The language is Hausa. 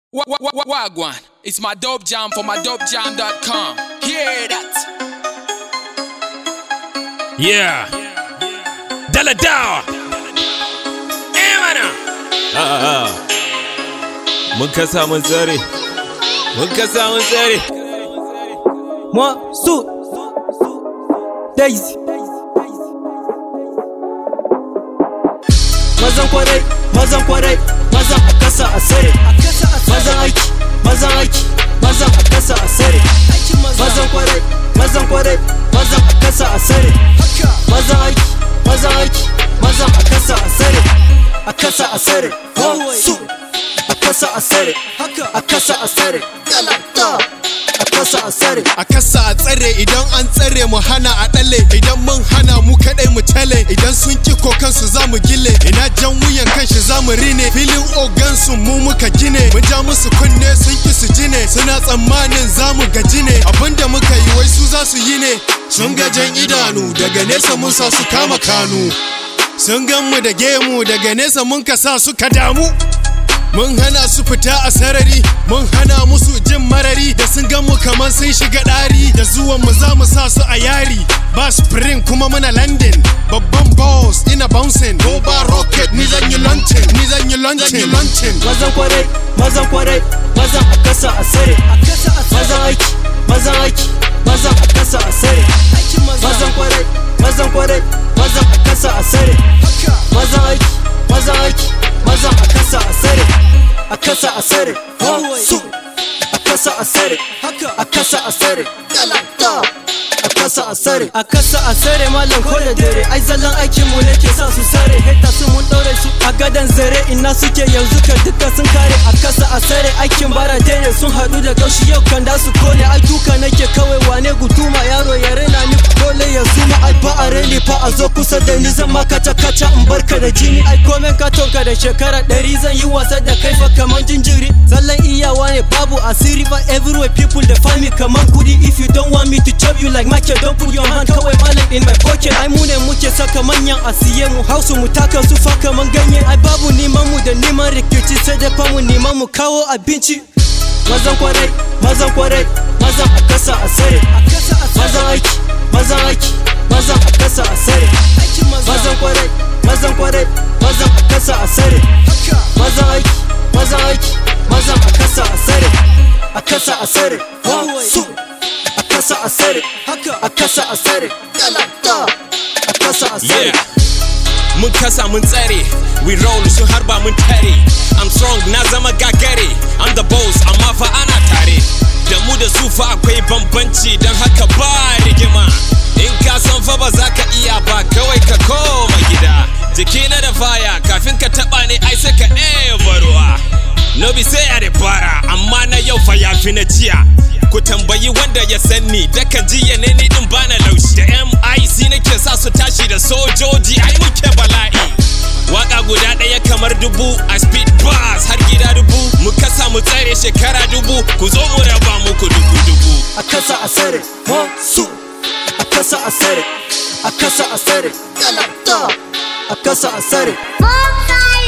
Wa- wa- wa- Wagwan, it's my dope jam for my dopejam.com. Hear that? Yeah. Dala dawa. Eh mana. A'a. Mun kasa mun tsare. Mun kasa mun tsare. Moi, Sou, Daisy. Mazan kwarai, mazan kwarai, mazan a kasa a sare. Mazan aiki, mazan aiki, mazan a kasa a sare. Mazan kwarai, mazan kwarai, mazan a kasa a sare. Mazan aiki, mazan aiki, mazan a kasa a sare. A kasa a sare. Moi, Sou, a kasa a sare. A kasa a sare. A kasa a sare. a kasa a tsare idan an tsare mu hana a ɗale idan mun hana mu kaɗai mu tale idan sun ki kokansu za mu gile ina jan wuyan kanshi za mu rine filin ogansu mu muka gine mun ja musu kunne sun ki su jine suna tsammanin za mu gaji ne abinda muka yi wai su za su yi ne sun ga jan idanu daga nesa mun sa su kama kanu sun gan mu da gemu daga nesa mun ka sa suka damu Mun hana su fita a sarari, mun hana musu jin marari da sun gan mu kamar sun shiga ɗari da zuwan mu za mu sa su a yari. Ba spring kuma muna landing, babban boss ina bouncing. Ko ba rocket ni zan yi launching, ni zan yi launching, launching. mazan kwarai mazan kwarai mazan a kasa a sare mazan aiki mazan aiki mazan a kasa a sare mazan kwarai mazan kwarai mazan a kasa a sare mazan aiki mazan aiki mazan a kasa a sare a kasa a sare su a kasa a sare a kasa a sare a kasa a sare a kasa a sare malam ko da dare ai zallan aikin mu ne ke sa su sare heta su mun daure su a gadan zare ina suke yanzu ka duka sun kare a kasa a sare aikin bara ne sun hadu da gaushi yau kan da su kone ai duka nake kawai wane guduma yaro ya rena ni dole ya zuma ai ba a reni fa a zo kusa da ni zan ma kaca kaca in barka da jini ai komen ka tonka da shekara ɗari zan yi wasa da kai fa kaman jinjiri zallan iyawa ne babu asiri ba everywhere people da find me kaman kudi if you don't want me to chop you like Michael don't put your hand kawai malam in my pocket ai mu ne muke saka manyan asiye mu hausu mu taka su fa kaman ganye ai babu neman mu da neman rikici sai dai fa mu neman mu kawo abinci mazan kwarai mazan kwarai mazan a kasa a sare mazan aiki mazan aiki mazan a kasa a sare mazan kwarai mazan kwarai mazan a kasa a sare mazan aiki mazan aiki mazan a kasa a sare a kasa a sare su a kasa a sare a kasa a sare a kasa a sare Yeah. Mun kasa mun tsare. We roll sun harba mun tare. I'm strong na zama gagare. I'm the boss amma fa ana tare. Da mu da su fa akwai bambanci don haka ba rigima. In ka san fa ba za ka iya ba kawai ka koma gida. Jiki na da faya kafin ka taba ne ai sai ka eba ruwa. No be sai a da bara amma na yau fa ya fi na jiya. Ku tambayi wanda ya sanni dakan jiya ne ni din bana laushi da MIC nake sa su tashi da sojoji ai muke bala'i. Waka guda ɗaya kamar dubu a speed bus har gida dubu mu kasa mu tsare shekara dubu ku zo mu raba muku dubu dubu. a kasa a sare su a kasa a sare a kasa a sare a kasa a sare Bonfire!